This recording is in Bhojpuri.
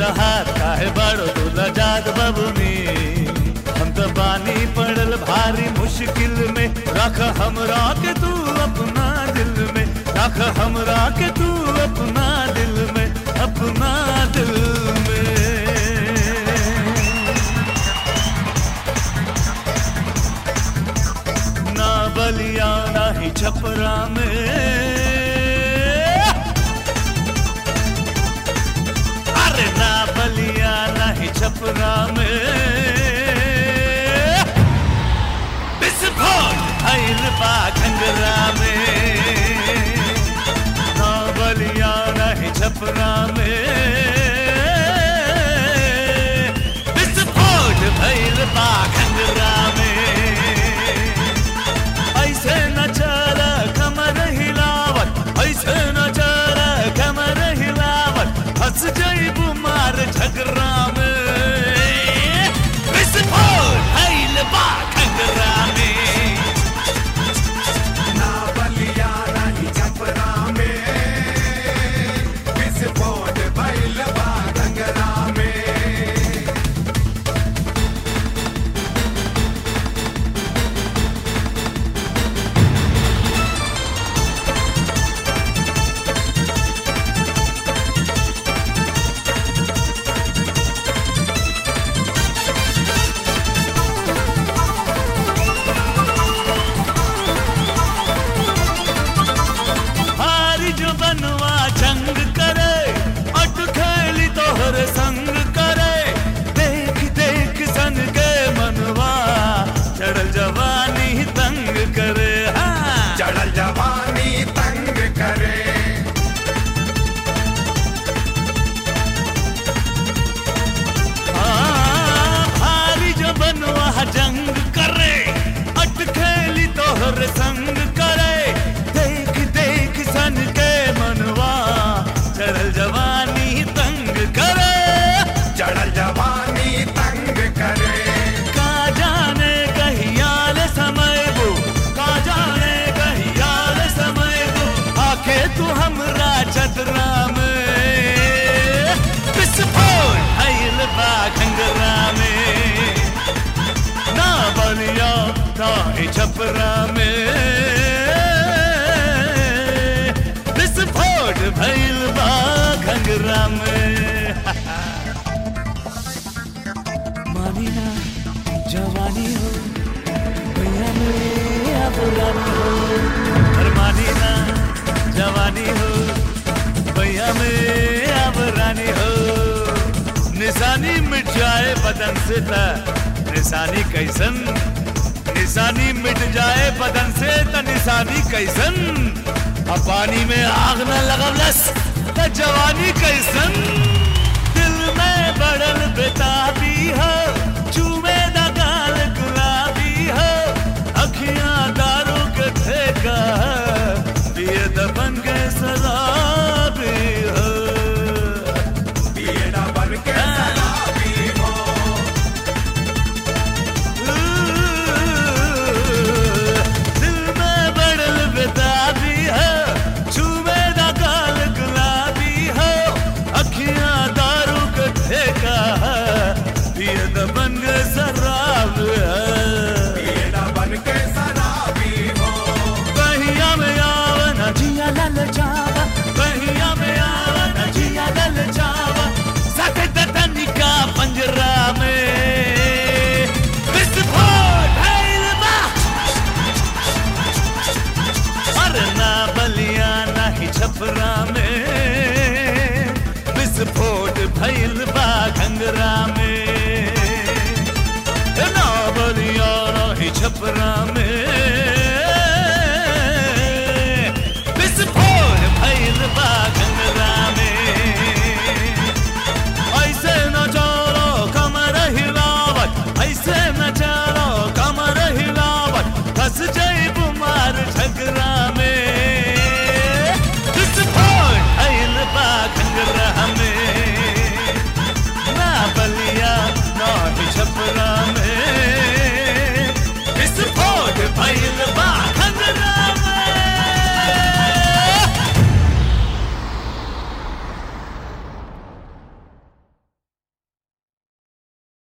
हाथ काहे बड़ो दूल्हा जात बबुनी हम तो बानी पड़ल भारी मुश्किल में रख हमरा के तू अपना दिल में रख हमरा के तू अपना दिल में अपना दिल में ना बलिया ना ही छपरा में अरे ना बलिया ना ही छपरा में विस्फोट भइल बा घंगरा में ना बलिया ना ही छपरा में विस्फोट भइल बा घंगरा में ऐसे न चल कमर हिलावत ऐसे न चल कमर हिलावत हंस जईबू मार झगड़ा में विस्फोट भइल बा घंगरा में ना बलिया नहीं छपरा में विस्फोट भइल बा घंगरा में हारी जो बनवा जंग करे अट खेली तोहर संग करे देख देख सन के मनवा चढ़ल जवानी तंग करे हाँ चढ़ल जवानी तंग करे हाँ, भारी जो बनवा जंग करे अट खेली तोहर संग करे देख देख सन के मनवा चढ़ल जवानी तंग करे चढ़ल जवानी तंग करे का जाने कहियाल समय वो का जाने कहियाल समय वो आके तू हमरा चतरा में विस्फोट भइल बा घंगरा में ना बलिया ना ही छपरा में विस्फोट भइल बा घंगरा में मानी ना जवानी हो भैया मेरा पुरानी हो पर मानी ना जवानी हो भैया मेरा पुरानी हो निशानी मिट जाए बदन से त निशानी कैसन निशानी मिट जाए बदन से त निशानी कैसन अब पानी में आग न लगवलस त जवानी कैसन दिल में बड़ल बेताबी हो चूमे दा गाल गुलाबी हो अखियां दारू के ठेका पिए दबन के सलाबी हो ये ना बन के शराबी हो दिल में बड़ल बेताबी हो चूमे दा गाल गुलाबी हो अखियां दारू के ठेका पिए दबन के शराब है ये ना बन के शराबी हो बहिया में आवन जिया लल जावा बहिया में आवन जिया लल जावा सके तनिका पंजरा में विस्फोट भइल बा अरे ना बलिया ना ही छपरा में